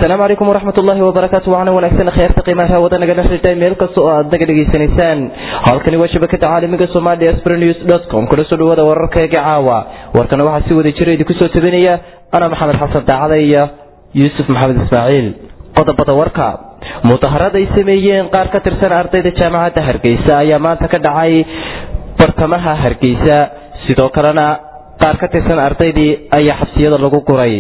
asalaamu calaykum waraxmat ullaahi wabarakaatu waxaana wanaagsan kheyrta qiimaha hawada nagala xidhiidhay meel kasta oo aad naga dhegaysanaysaan halkani waa shabakada caalamiga somalia sprenews com kula soo dhawaada wararkayga caawa warkana waxaa si wada jira idinku soo tabinaya ana maxamed xasan daacada iyo yuusuf maxamed ismaaciil qodobada warka mudaharad ay sameeyeen qaar ka tirsan ardayda jaamacadda hargeysa ayaa maanta ka dhacay bartamaha hargeysa sidoo kalena qaar ka tirsan ardaydii ayaa xabsiyada lagu guray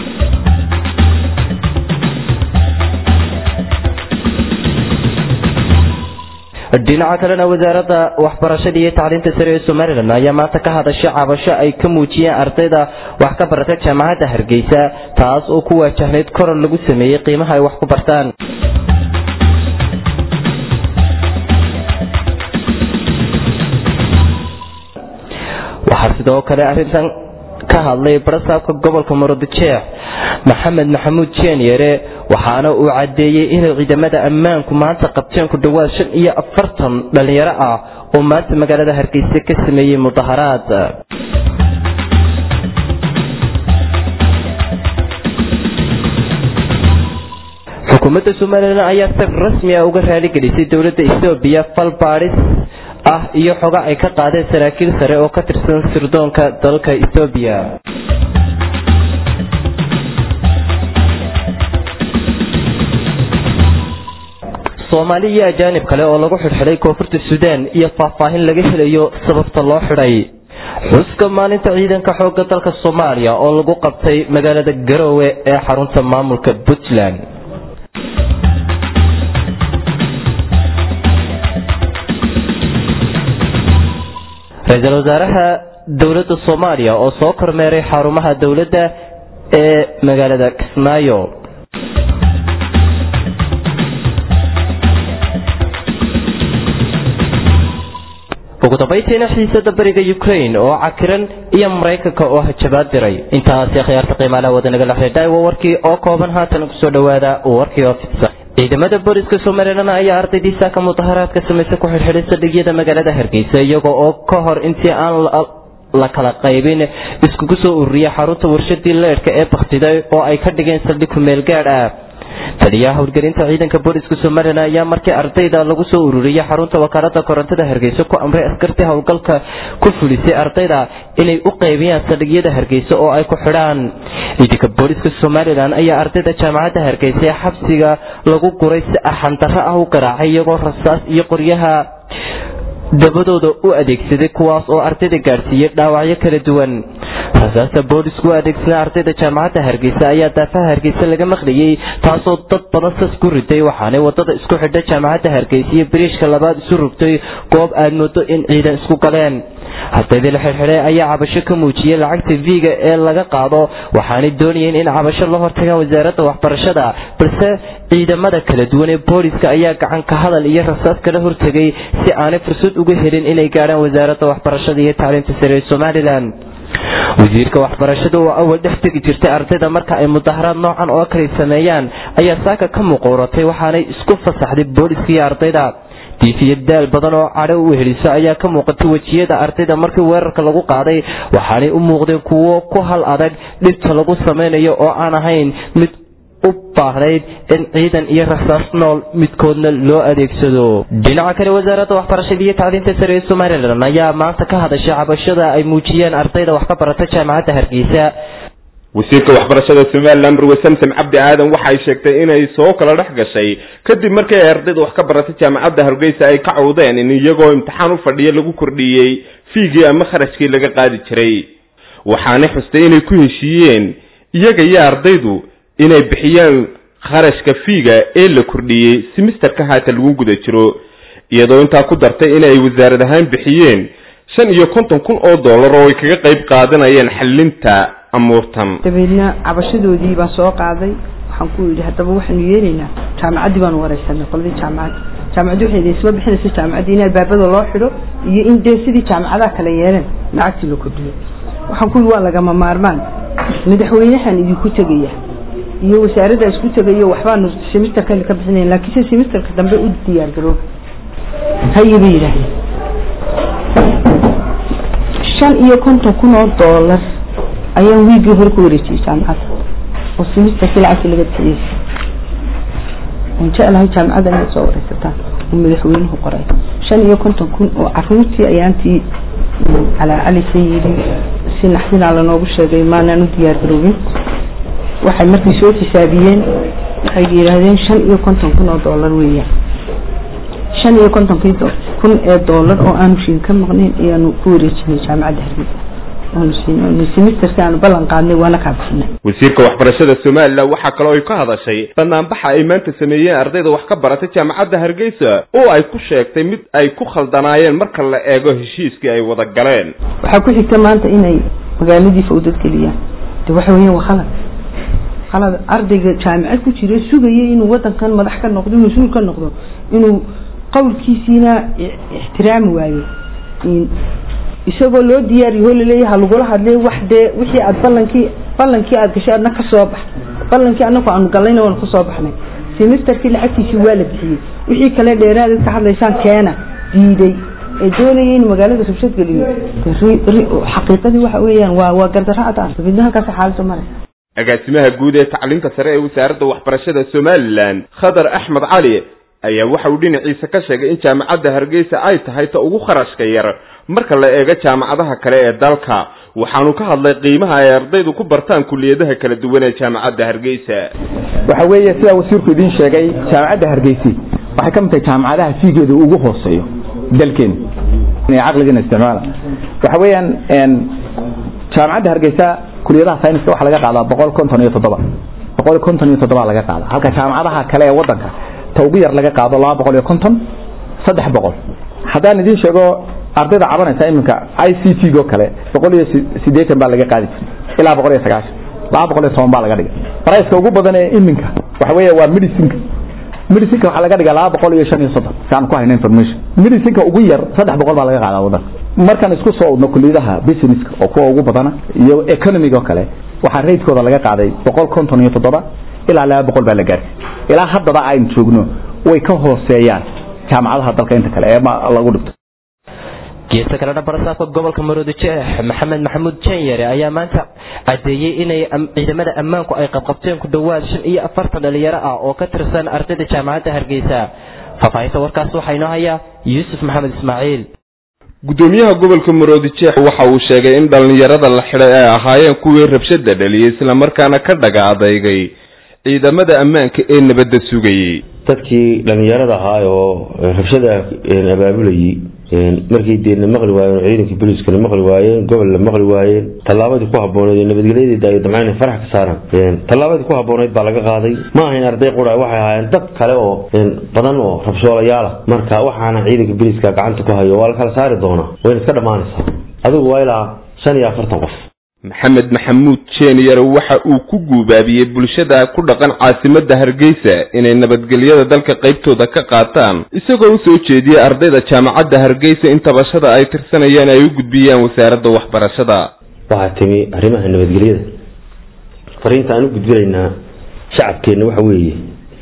dhinaca kalena wasaaradda waxbarashada iyo tacliinta sare ee somalilan ayaa maanta ka hadashay cabasho ay ka muujiyeen ardayda wax ka barata jaamacadda hargeysa taas oo ku waajahnayd korar lagu sameeyey qiimaha ay wax ku bartaan waxaa sidoo kale arrintan ka hadlay barasaabka gobolka murudijeex maxamed maxamuud jeenyere waxaana uu caddeeyey inay ciidamada ammaanku maanta qabteen ku dhowaad shan iyo afartan dhallinyaro ah oo maanta magaalada hargeysa ka sameeyey mudaharaad xukuumadda somalilan ayaa si rasmi ah uga raaligelisay dowladda ethoobiya fal baadhis ah iyo xoga ay ka qaadeen saraakiil sare oo ka tirsan sirdoonka dalka ethoobiya soomaali iyo ajaanib kale oo lagu xidhxidhay koonfurta suudaan iyo faahfaahin laga helayo sababta loo xidhay xuska maalinta ciidanka xoogga dalka soomaaliya oo lagu qabtay magaalada garoowe ee xarunta maamulka puntland ra-iisul wasaaraha dowladda soomaaliya oo soo kormeeray xarumaha dowladda ee magaalada kismaayo ugu dambaytiina xiisada bariga ukraine oo cakiran iyo maraykanka oo hajabaad diray intaasi khiyaarta qiimaalaha wadanagala xidhay waa warkii oo kooban haatan kusoo dhawaada warkii oo fidsan ciidamada booliska somalilan ayaa ardaydiisa ka mudaharaadka samaysa ku xidhxidhay saldhigyada magaalada hargeysa iyaga oo ka hor intii aan la kala qaybin iskugu soo ururiyay xarunta warshadii leedhka ee bakhtiday oo ay ka dhigeen saldhig kumeel gaadh ah taliyaha howlgelinta ciidanka booliska somalilan ayaa markii ardayda lagu soo ururiyay xarunta wakaalada korontada hargeysa ku amray askartii howlgalka ku fulisay ardayda inay u qaybiyaan saldhigyada hargeysa oo ay ku xidhaan ciidanka booliska somalilan ayaa ardayda jaamacadda hargeysa ee xabsiga lagu guray si arxandarro ah u garaacay iyagoo rasaas iyo qoryaha dabadooda u adeegsaday kuwaas oo ardayda gaadhsiiyey dhaawacyo kala duwan rasaasta boolisku u adeegsanay ardayda jaamacadda hargeysa ayaa daafaha hargeysa laga maqlayey taasoo dad badan sas ku riday waxaanay wadada isku xidha jaamacadda hargeysa iyo biriishka labaad isu rogtay goob aad moodo in ciidan isku galeen ardaydii la xidhxidhay ayaa cabasho ka muujiyey lacagta viga ee laga qaado waxaanay doonayeen in cabasho la hortagaan wasaaradda waxbarashada balse ciidamada kala duwan ee booliska ayaa gacan ka hadal iyo rasaas kala hortegay si aanay fursad uga helin inay gaadhaan wasaaradda waxbarashada iyo tacliinta sare ee somalilan wasiirka waxbarashada oo awal dhex tegi jirtay ardayda marka ay mudaharaad noocan oo kale sameeyaan ayaa saaka ka muquuratay waxaanay isku fasaxday booliska iyo ardayda diifiya daal badan oo cadho u heliso ayaa ka muuqatay wejiyada ardayda markii weerarka lagu qaaday waxaanay u muuqdeen kuwo ku hal adag dhibta lagu samaynayo oo aan ahayn mid u baahnayd in ciidan iyo rasaas nool midkoodna loo adeegsado dhinaca kale wasaaradda waxbarashada iyo tacliinta sare ee somalilan ayaa maanta ka hadashay cabashada ay muujiyeen ardayda wax ka barata jaamacadda hargeysa wasiirka waxbarashada somalilan marwe samsam cabdi aadan waxay sheegtay inay soo kala dhex gashay kadib markii ay ardayda wax ka baratay jaamacadda hargeysa ay ka cawdeen in iyagoo imtixaan u fadhiya lagu kordhiyey fiigii ama kharashkii laga qaadi jiray waxaanay xustay inay ku heshiiyeen iyaga iyo ardaydu inay bixiyaan kharashka fiiga ee la kordhiyey simisterka haata lagu guda jiro iyadoo intaa ku dartay inay wasaarad ahaan bixiyeen shan iyo konton kun oo dollar oo ay kaga qayb qaadanayeen xallinta amuurtan dabeedna cabashadoodii baan soo qaaday waxaan ku yidhi haddaba waxaanu yeelaynaa jaamacaddii baanu wareysanay qoladii jaamacadda jaamacaddi waxay isma bixinaysa jaamacaddii in albaabada loo xidho iyo in dee sidii jaamacadaha kale yeeleen lacagtii la kordhiyo waxaan ku yidhi waa lagama maarmaan madaxweynahan idinku tegaya iyo wasaaradda isku tegayo waxbaanu simisterkan ka bixinayn laakiin se simisterka dambe u diyaar garooba haye bay yidhaahdeen shan iyo konton kun oo doolar ayaan wiigii hore ku wareejiyey jaamacadda oo simisterkii lacagtii laga bixiyey oon jeclahay jaamacadda inaad soo wareysataan oo madaxweynuhu qoray shan iyo konton kun oo caruurtii ayaantii calaacalisa yidhi si naxdinaa lanoogu sheegay maanaan u diyaar garoobin waxay markay soo xisaabiyeen waxay yidhaahdeen shan iyo konton kun oo doolar weeyaan shan iyo kontonkii kun ee doolar oo aanu shiin ka maqnayn ayaanu ku wareejinay jaamacadda hargeysa oonu siinay simisterka aanu ballan qaadnay waana kaa bixinay wasiirka waxbarashada somalilan waxaa kaloo ay ka hadashay banaanbaxa ay maanta sameeyeen ardayda wax ka baratay jaamacadda hargeysa oo ay ku sheegtay mid ay ku khaldanaayeen marka la eego heshiiskii ay wada galeen waxaa ku xigta maanta inay magaaladii fawdad geliyaan de waxa weeyaan waa khalad khalad ardayga jaamicad ku jira sugaya inuu wadankan madax ka noqdo mas-uul ka noqdo inuu qowlkiisiina ixtiraami waayo isagoo loo diyaariyo oo laleeyahay ha lagula hadlay wax dee wixii aad ballankii ballankii aad gashay adna ka soo bax ballankii annagu aanu gallayna waanu ka soo baxnay semesterkii lacagtiisii waa la bixiyey wixii kale dheeraad ka hadlaysaan keena diiday ee doonaya in magaalada rabshad geliyo xaqiiqadii waxa weeyaan waa waa gardarro cad ah midna halkaas xaaladda maraysa agaasimaha guud ee tacliinta sare ee wasaaradda waxbarashada somalilan khadar axmed cali ayaa waxa uu dhinaciisa ka sheegay in jaamacadda hargeysa ay tahay ta ugu kharashka yar marka la eego jaamacadaha kale ee dalka waxaanu ka hadlay qiimaha ay ardaydu ku bartaan kuliyadaha kala duwan ee jaamacadda hargeysa waxa weeye sidaa wasiirku idiin sheegay jaamacadda hargeysi waxay ka mid tahay jaamacadaha fiigeedu ugu hooseeyo dalkeena caqligeena isticmaala waxa weeyaan jaamacadda hargeysa kuliyadaha sayniska waxaa laga qaadaa boqol konton iyo toddoba boqol konton iyo toddoba laga qaada halka jaamacadaha kale ee wadanka ta ugu yar laga qaado laba boqol iyo konton saddex boqol haddaan idiin sheego ardayda cabanaysa iminka i c t go kale boqol iyo sideetan baa laga qaadi jiray ilaa boqol iyo sagaashan laba boqol iyo toban baa laga dhigay barayska ugu badan ee iminka waxa weeye waa medicinka medicinka waxaa laga dhigaa laba boqol iyo shan iyo soddon si aan ku hayno information medicinka ugu yar saddex boqol baa laga qaadaa wadanka markaan isku soo udno kuliyadaha businesska oo kuwa ugu badana iyo economic oo kale waxaa raydkooda laga qaaday boqol konton iyo toddoba ilaa laba boqol baa la gaarsiy ilaa haddaba aynu joogno way ka hooseeyaan jaamacadaha dalka inta kale ee lagu dhigto geesta kalena barasaabka gobolka maroodi jeex maxamed maxamuud janyare ayaa maanta cadeeyey inay ciidamada ammaanku ay qabqabteen ku dhowaad shan iyo afartan dhalinyaro ah oo ka tirsan ardayda jaamacadda hargeysa faahfaahinta warkaas waxaa inoo hayaa yuusuf maxamed ismaaciil gudoomiyaha gobolka maroodi jeex waxa uu sheegay in dhallinyarada la xidhay ay ahaayeen kuwii rabshada dhaliyey islamarkaana ka dhaga adeygay ciidamada ammaanka ee nabadda sugayey dadkii dhallinyarada ahaa oo rabshada abaabulayay markii deena maqli waayeen oo ciidanka booliiskana maqli waayeen gobolna maqli waayeen tallaabadii ku habbooneyd ee nabadgelyadii daayo damcaan inay farax ka saaraan tallaabadii ku habbooneyd baa laga qaaday ma ahayn arday qura waxay ahaayeen dad kale oo badan oo rabshoolayaal ah marka waxaana ciidanka booliiska gacanta ku hayo waa la kala saari doonaa wayna iska dhammaanaysaa adigu waa ilaa shan iyo afartan qof maxamed maxamuud jeeniyar waxa uu ku guubaabiyey bulshada ku dhaqan caasimadda hargeysa inay nabadgelyada dalka qaybtooda ka qaataan isagoo u soo jeediyey ardayda jaamacadda hargeysa in tabashada ay tirsanayaan ay u gudbiyaan wasaaradda waxbarashada waxaa timi arrimaha nabadgelyada fariinta aan u gudbinaynaa shacabkeenna waxa weeye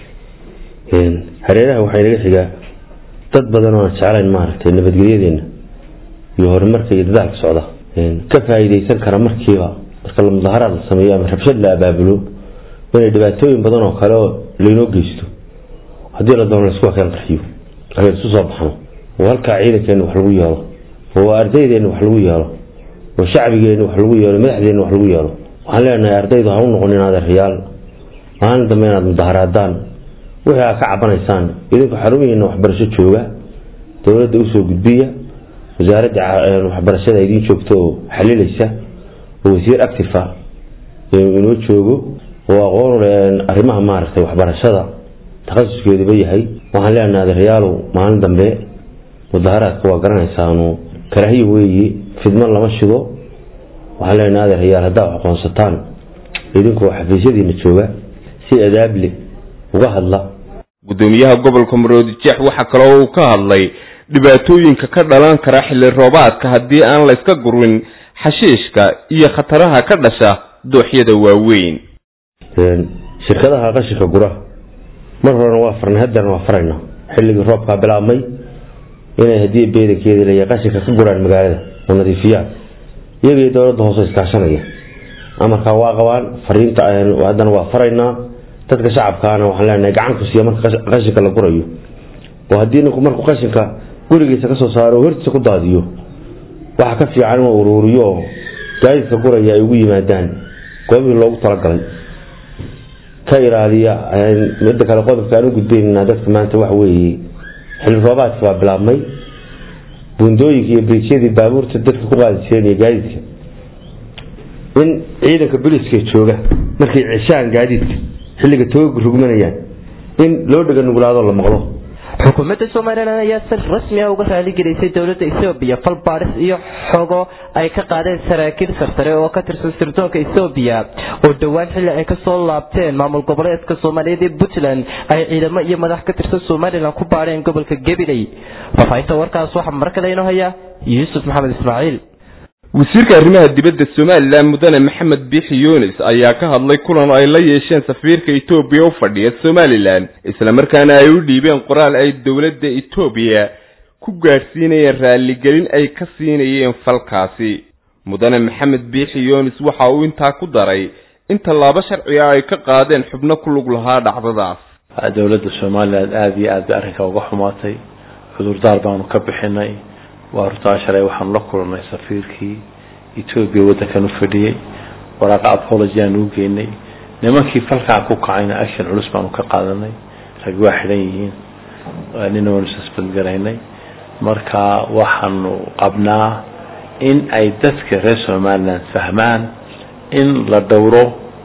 hareeraha waxaa inaga xigaa dad badan oo aan jeclayn maaragtay nabadgelyadeenna iyo horumarka iyo dadaalka socda ka faa'iidaysan kara markiiba marka la mudaharaad la sameeyo ama rabshad la abaabulo inay dhibaatooyin badan oo kale oo laynoo geysto haddii la doono laisku keen qarxiyo aynu isu soo baxno oo halkaa ciidankeenna wax lagu yeelo oo ardaydeenna wax lagu yeelo oo shacbigeenna wax lagu yeelo madaxdeenna wax lagu yeelo waxaan leenahay ardaydu ha u noqonin adeeryaal maalin dambe inaad mudaharaadaan wixii aad ka cabanaysaan idinku xarumihiina waxbarasho jooga dowladda usoo gudbiya wasaaradda waxbarashada idiin joogta oo xalilaysa oo wasiir active ah inoo joogo oo aqoon arrimaha maaragtay waxbarashada takhasuskeeduba yahay waxaan leenahay adeeryaalow maalin dambe mudaharaadka waa garanaysaanu karaahiya weeye fidmo lama shido waxaan leenahay adeeryaal haddaa wax aqoonsataan idinkoo xafiisyadiina jooga si adaable uga hadla gudoomiyaha gobolka maroodi jeex waxaa kaloo uu ka hadlay dhibaatooyinka ka dhalan kara xilli roobaadka haddii aan la iska gurin xashiishka iyo khataraha ka dhasha dooxyada waaweyn shirkadaha qashinka gura mar horena waa farnay haddana waa faraynaa xilligii roobkaa bilaabmay inay haddii beedankeeda leeya qashinka ka guraan magaalada oo nadiifiyaan iyagii dowladda hoose iskaashanaya amarkaa waa qabaan fariinta haddana waa faraynaa dadka shacabkaana waxaan leenahay gacan ku siiya marka qashinka la gurayo oo haddii ninku markuu qashinka gurigiisa kasoo saaro oo hortiisa ku daadiyo waxa ka fiican inuu uruuriyo oo gaadiidka guraya ay ugu yimaadaan goobihii loogu talagalay ka ilaaliya midda kale qodobka aan u gudbaynana dadka maanta waxa weeye xilli roobaadka baa bilaabmay buundooyinka iyo briijyadii baabuurta dadka ku qaadi jireen iyo gaadiidka in ciidanka booliska jooga markay ceshaan gaadiidka xilliga tooga rugmanayaan in loo dhega nuglaadoo la maqlo xukuumadda somalilan ayaa si rasmi ah uga raaligelisay dowladda ethoobiya fal baadhis iyo xogo ay ka qaadeen saraakiil sarsare oo ka tirsan sirdoonka ethoobiya oo dhowaan xilli ay kasoo laabteen maamul goboleedka soomaaliyeed ee puntland ay ciidamo iyo madax ka tirsan somalilan ku baadheen gobolka gabiley faafaahinta warkaas waxaa markale inoo haya yuusuf maxamed ismaaciil wasiirka arrimaha dibadda somalilan mudane maxamed biixi yunis ayaa ka hadlay kulan ay la yeesheen safiirka etoobiya u fadhiya somalilan islamarkaana ay u dhiibeen qoraal ay dowladda etoobiya ku gaadhsiinayeen raaligelin ay ka siinayeen falkaasi mudane maxamed biixi yunis waxa uu intaa ku daray in tallaabo sharciga ay ka qaadeen xubno ku lug lahaa dhacdadaas dowladda somalilan aada iyo aad bay arrinka uga xumaatay cudurdaar baanu ka bixinay waa hortaa shalay waxaanu la kulannay safiirkii etoobiya waddankan u fadhiyey waraaqa apology aanu u geynay nimankii falkaa ku kacayna action culus baanu ka qaadanay rag waa xidhan yihiin nina waanu suspend garaynay marka waxaanu qabnaa in ay dadka reer somaliland fahmaan in la dhowro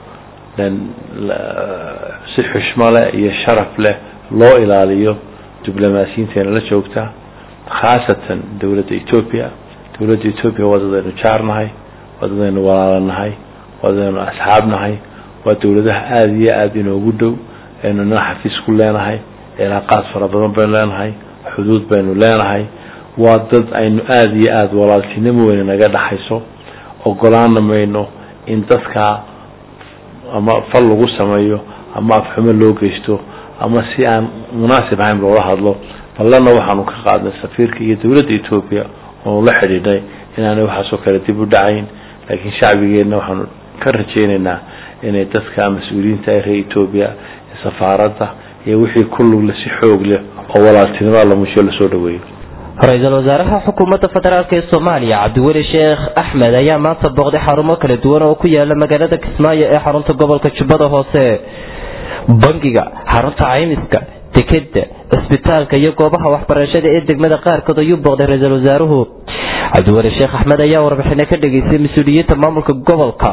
si xushmo leh iyo sharaf leh loo ilaaliyo diblomaasiyiinteena la joogta khaasatan dowladda etoobiya dowladda etoobiya waa dadaynu jaarnahay waa dadaynu walaalanahay waa dadaynu asxaabnahay waa dowladaha aada iyo aada inoogu dhow aynu nina xafiis ku leenahay cilaaqaad fara badan baynu leenahay xuduud baynu leenahay waa dad aynu aada iyo aada walaaltinimo weyne naga dhaxayso ogolaana mayno in dadkaa ama fal lagu sameeyo ama afxumo loo geysto ama si aan munaasib ahayn loola hadlo ballana waxaanu ka qaadnay safiirka iyo dowladda etoobiya oonu la xidhiidhnay inaanay waxaasoo kale dib u dhacayn laakiin shacbigeenna waxaanu ka rajaynaynaa inay dadka mas-uuliyiinta ee reer etoobiya safaaradda iyo wixii ku lugle si xoog leh oo walaaltinimo la musho lasoo dhaweeyo ra-iisul wasaaraha xukuumadda federaalk ee soomaaliya cabdiweli sheekh axmed ayaa maanta booqday xarumo kala duwan oo ku yaala magaalada kismaayo ee xarunta gobolka jubbada hoose bangiga xarunta caymiska dekeda cisbitaalka iyo goobaha waxbarashada ee degmada qaarkood ayuu booqday ra-iisul wasaaruhu cabdiweli sheekh axmed ayaa warbixino ka dhageystay mas-uuliyiinta maamulka gobolka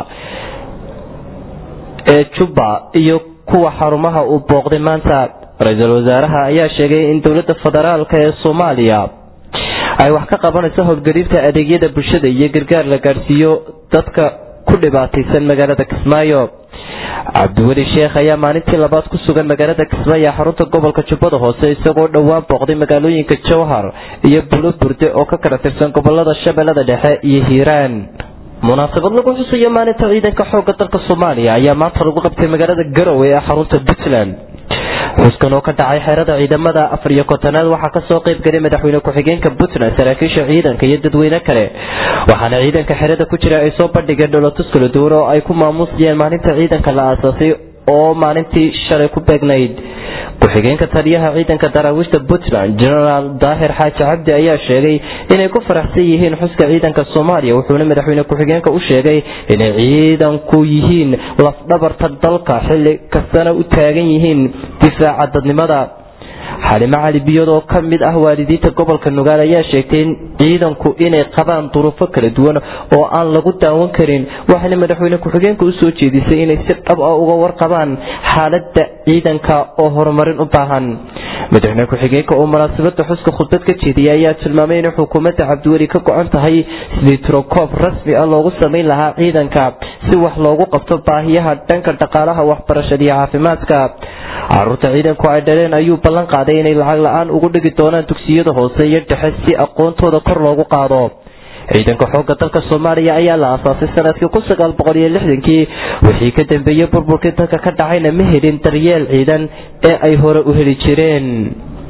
ee jubba iyo kuwa xarumaha uu booqday maanta ra-iisul wasaaraha ayaa sheegay in dowladda federaalk ee soomaaliya ay wax ka qabanayso howlgariirta adeegyada bulshada iyo gargaar la gaadhsiiyo dadka ku dhibaataysan magaalada kismaayo cabdiweli sheekh ayaa maalintii labaad ku sugan magaalada kismaayo ee xarunta gobolka jubbada hoose isagoo dhowaan booqday magaalooyinka jowhar iyo bulo burde oo ka kala tirsan gobolada shabeellada dhexe iyo hiiraan munaasabad lagu xusayo maalinta ciidanka xooga dalka soomaaliya ayaa maanta lagu qabtay magaalada garowe ee xarunta puntland xuskan oo ka dhacay xerada ciidamada afar iyo kontonaad waxaa kasoo qayb galay madaxweyne ku-xigeenka puntland saraakiisha ciidanka iyo dadweyne kale waxaana ciidanka xerada ku jira ay soo bandhigeen dholotus kala duwan oo ay ku maamuusayeen maalinta ciidanka la aasaasay oo maalintii shalay ku beegnayd ku-xigeenka taliyaha ciidanka daraawiishta puntland genaraal daahir xaaji cabdi ayaa sheegay inay ku faraxsan yihiin xuska ciidanka soomaaliya wuxuuna madaxweyne ku-xigeenka u sheegay inay ciidanku yihiin lafdhabarta dalka xilli kastana u taagan yihiin difaaca dadnimada xalimo cali biyod oo ka mid ah waalidiinta gobolka nugaal ayaa sheegtay in ciidanku inay qabaan duruufo kala duwan oo aan lagu daawan karin waxaana madaxweyne ku-xigeenka usoo jeedisay inay si dhab ah uga warqabaan xaalada ciidanka oo horumarin u baahan madaxweyne ku-xigeenka oo munaasabada xuska khudbad ka jeediyay ayaa tilmaamay in xukuumadda cabdiweli ka go-an tahay sidii tirokoob rasmi ah loogu samayn lahaa ciidanka si wax loogu qabto baahiyaha dhanka dhaqaalaha waxbarashada iyo caafimaadka caruurta ciidanku ay dhaleen ayuu ballan qaaday inay lacag la-aan ugu dhigi doonaan dugsiyada hoose iyo dhexe si aqoontooda kor loogu qaado ciidanka xoogga dalka soomaaliya ayaa la aasaasay sanadkii kun sagaal boqol iyo lixdankii wixii ka dambeeyey burburkii dalka ka dhacayna ma helin daryeel ciidan ee ay hore u heli jireen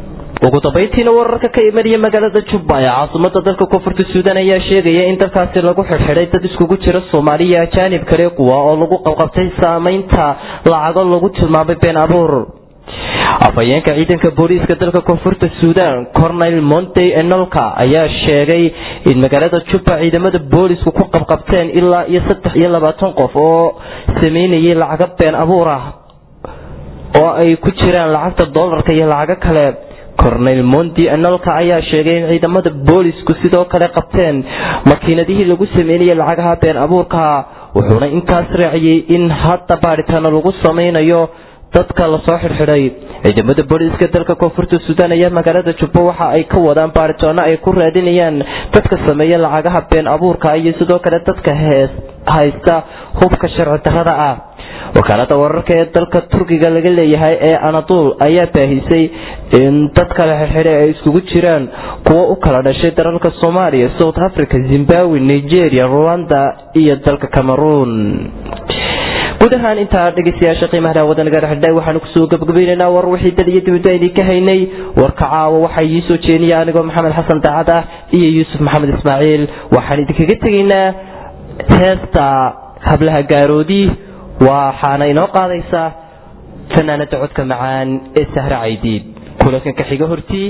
ugu dambayntiina wararka ka imanaya magaalada jubba ee caasimada dalka koonfurta suudan ayaa sheegaya in dalkaasi lagu xidhxidhay dad iskugu jira soomaaliya ajaanib kale kuwa oo lagu qabqabtay saamaynta lacago lagu tilmaamay been abuur afhayeenka ciidanka booliiska dalka koonfurta suudan cornel montey enolka ayaa sheegay in magaalada jubba ciidamada boolisku ku qabqabteen ilaa iyo saddex iyo labaatan qof oo sameynayay lacago been abuur ah oo ay ku jiraan lacagta doolarka iyo lacago kale cornel monti enolka ayaa sheegay in ciidamada boolisku sidoo kale qabteen makiinadihii lagu sameynayay lacagaha been abuurka wuxuuna intaas raaciyey in hadda baadhitaano lagu sameynayo dadka lasoo xidhxidhay ciidamada booliiska dalka koonfurta suudaan ayaa magaalada jubbo waxa ay ka wadaan baaritoano ay ku raadinayaan dadka sameeya lacagaha been abuurka iyo sidoo kale dadka haysta hubka sharci darrada ah wakaalada wararka ee dalka turkiga laga leeyahay ee anadul ayaa baahisay in dadka la xidxidhay ay iskugu jiraan kuwo u kala dhashay dalalka soomaaliya south africa zimbabwe nigeria rwanda iyo dalka cameroon guud ahaan intaa dhegeystayaasha qiimaha daawada naga dhexdhay waxaanu kusoo gabagabaynaynaa war wixii dad iyo dibadda idinka haynay warka caawa waxaa ii soo jeeniya anigoo maxamed xasan daacad ah iyo yuusuf maxamed ismaaciil waxaan idinkaga tegaynaa heesta hablaha gaaroodi waxaana inoo qaadaysaa fanaanada codka macaan ee sahre caydiid kulankanka xiga hortii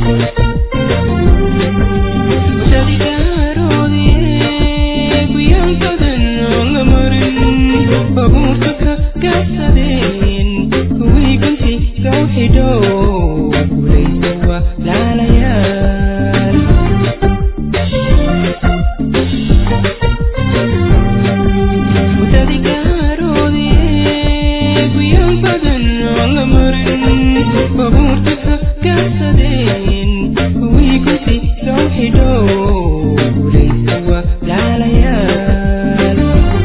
babuurka gaabsadeen kuwii gunti soo xidho gulaysa waa laalayaal mutadigaroodie guyaan badan aan la marin babuurka gaabsadeen kuwii gunti soo xidho gulaysa waa laalayaal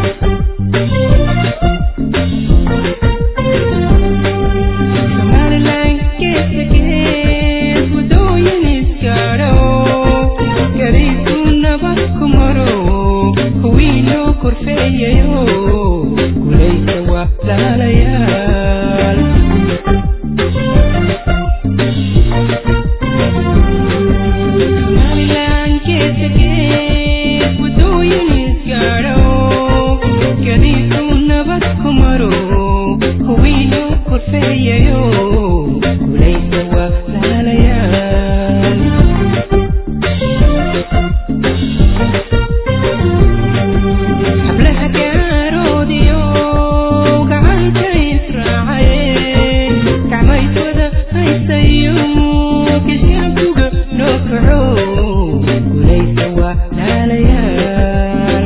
korfeeyayo gulaysa waa laalayaal somalilan geesa gees wadooyin isgaadho gadiisu nabad ku maro huwiino korfeeyayo gulaysa waa laalayaal hablaha gaaroodiyo gacanta israacaye gacmayswada haysayo geshaankuga noo kaco gulaysa waa laalayaal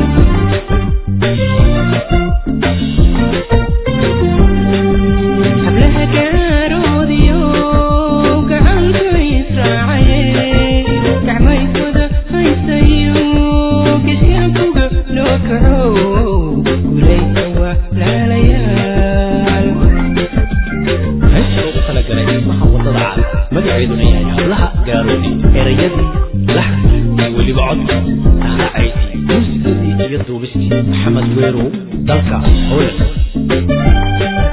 hablaha gaaroodiyo gacanta israacaye gacmayswada haysayo geshaankuga noo kaco gulaysa waa laalayaal meesha ugu talagalay dhismaha wadada cad magaceeduna yahay hablaha gaaroodi erayadii laxni iyo weliba codka taaracaydii muusikadii iyo duubistii maxamed weerow dalka howland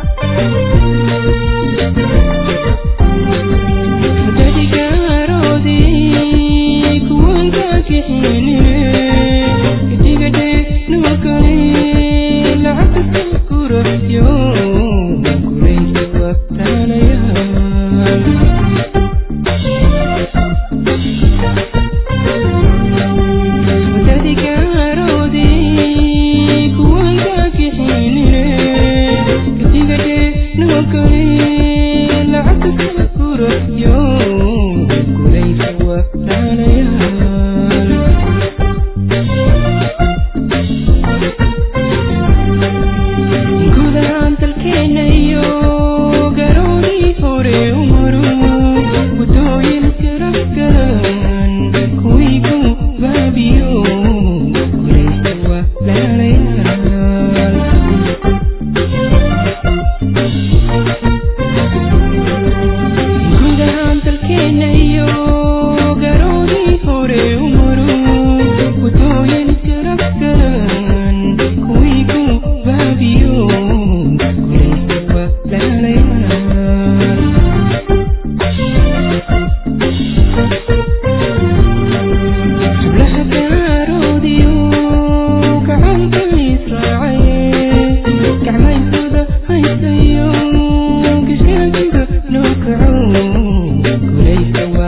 gadigaroodii kuwanka kixinine gadigade numakale lacagta kurasyo gulaysa waa laalayaal gadigaroodii kuwanka kixinine gadigade numakale lacagta kurasyo gulaysa waa laalayaal gudahaan dalkeena iyo garoodii hore u maro wadooyin garabgaran kuwii ku baabiyo gulaysa waa laalayaal gudahaan dalkeena iyo garoodii hore u maro wadooyin garabgaran kuwii ku baabiyo gulaysa waa laalayaal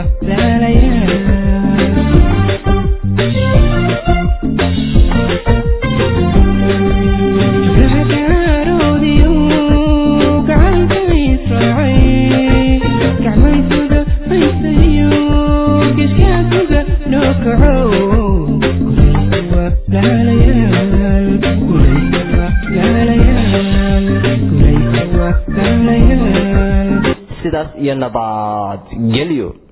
sidaas iyo nabad gelyo